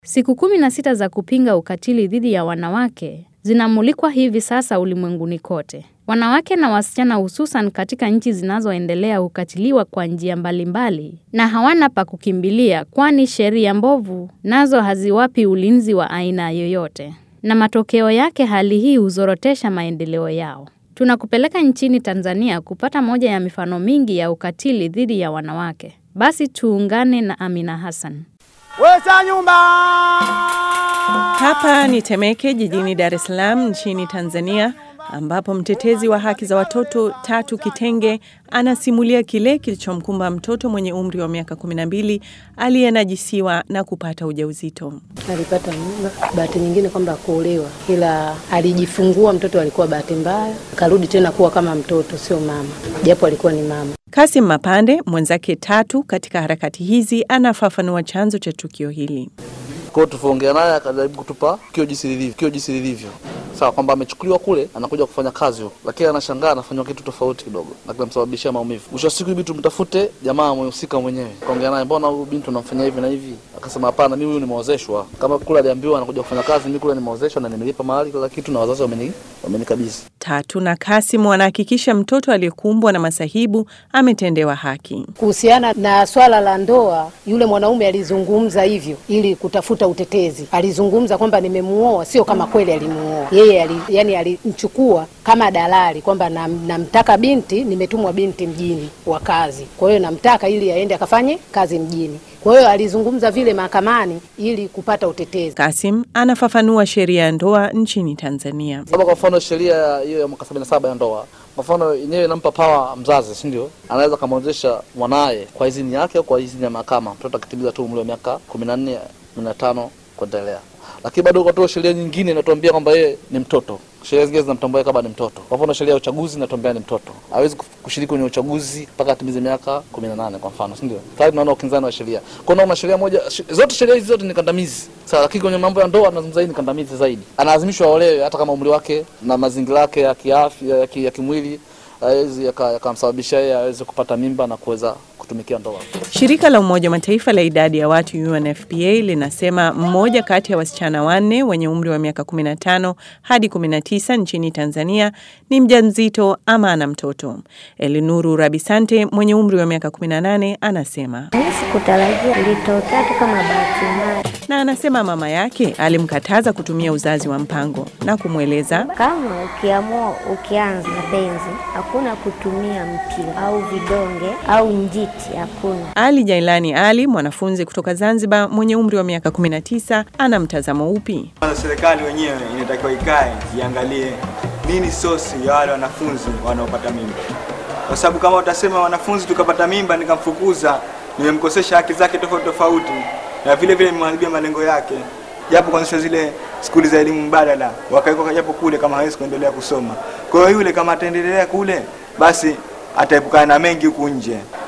Siku kumi na sita za kupinga ukatili dhidi ya wanawake zinamulikwa hivi sasa ulimwenguni kote. Wanawake na wasichana hususan katika nchi zinazoendelea hukatiliwa kwa njia mbalimbali na hawana pa kukimbilia kwani sheria mbovu nazo haziwapi ulinzi wa aina yoyote. Na matokeo yake hali hii huzorotesha maendeleo yao. Tunakupeleka nchini Tanzania kupata moja ya mifano mingi ya ukatili dhidi ya wanawake. Basi tuungane na Amina Hassan. Wesa nyumba. Hapa ni Temeke jijini Dar es Salaam nchini Tanzania ambapo mtetezi wa haki za watoto Tatu Kitenge anasimulia kile kilichomkumba mtoto mwenye umri wa miaka 12 aliyenajisiwa na kupata ujauzito. Alipata mimba, bahati nyingine kwamba kuolewa, ila alijifungua mtoto, alikuwa bahati mbaya, akarudi tena kuwa kama mtoto, sio mama, japo alikuwa ni mama. Kasim Mapande mwenzake Tatu katika harakati hizi anafafanua chanzo cha tukio hili. Kwa hiyo tulivyoongea naye akajaribu kutupa kio jinsi lilivyo, kio jinsi lilivyo. Sawa kwamba amechukuliwa kule anakuja kufanya kazi huko, lakini anashangaa anafanywa kitu tofauti kidogo na kinamsababishia maumivu. Mwisho wa siku hivi tumtafute jamaa mhusika mwenyewe, kaongea naye, mbona huyu binti unamfanyia hivi na hivi? Akasema hapana, mimi huyu nimeozeshwa. Kama kule aliambiwa anakuja kufanya kazi, mimi kule nimeozeshwa na nimelipa mahali kila kitu na wazazi wameni wamenikabidhi. Tatu na Kasim wanahakikisha mtoto aliyekumbwa na masahibu ametendewa haki. Kuhusiana na swala la ndoa, yule mwanaume alizungumza hivyo ili kutafuta utetezi. Alizungumza kwamba nimemuoa, sio kama kweli alimuoa yeye. Ali, yani alimchukua kama dalali kwamba nam, namtaka binti, nimetumwa binti mjini wa kazi, kwa hiyo namtaka ili aende akafanye kazi mjini. Kwa hiyo alizungumza vile mahakamani ili kupata utetezi. Kasim anafafanua sheria ya ndoa nchini Tanzania. Kama kwa mfano sheria hiyo ya mwaka 77 ya ndoa, kwa mfano yenyewe inampa pawa mzazi, si ndio? Anaweza kamwezesha mwanaye kwa idhini yake au kwa idhini ya mahakama, mtoto akitimiza tu umri wa miaka 14 15 kuendelea. Lakini bado kwa sheria nyingine inatuambia kwamba yeye ni mtoto. Sheria zingine zinamtambua kama ni mtoto. Kwa mfano sheria ya uchaguzi inatuambia ni mtoto, hawezi kushiriki kwenye uchaguzi mpaka atimize miaka 18 kwa mfano, si ndio? Tayari tunaona ukinzani wa sheria. Kwa hiyo sheria moja, zote sheria hizi zote ni kandamizi. Sasa lakini kwenye mambo ya ndoa anazungumza ni kandamizi zaidi. Analazimishwa aolewe hata kama umri wake na mazingira yake ya kiafya ya, ki, ya kimwili hawezi yakamsababisha yeye aweze kupata mimba na kuweza kutumikia ndoa. Shirika la Umoja wa Mataifa la idadi ya watu UNFPA linasema mmoja kati ya wasichana wanne wenye umri wa miaka 15 hadi 19 nchini Tanzania ni mjamzito ama ana mtoto. Elinuru Rabisante mwenye umri wa miaka 18 anasema mimi sikutarajia, ilitokea tu kama bahati mbaya, na anasema mama yake alimkataza kutumia uzazi wa mpango na kumweleza kama ukiamua ukianza mapenzi hakuna kutumia mpira au vidonge au njiti, hakuna. Ali Jailani Ali, mwanafunzi kutoka Zanzibar mwenye umri wa miaka 19, ana mtazamo upi? Serikali wenyewe inatakiwa ikae iangalie nini sosi ya wale wanafunzi wanaopata mimba, kwa sababu kama utasema wanafunzi tukapata mimba nikamfukuza, nimemkosesha haki zake tofauti tofauti, na vile vile nimemharibia malengo yake, japo kuanzisha zile skuli za elimu mbadala wakawekwa japo kule, kama hawezi kuendelea kusoma. Kwa hiyo yule kama ataendelea kule, basi ataepukana na mengi huku nje.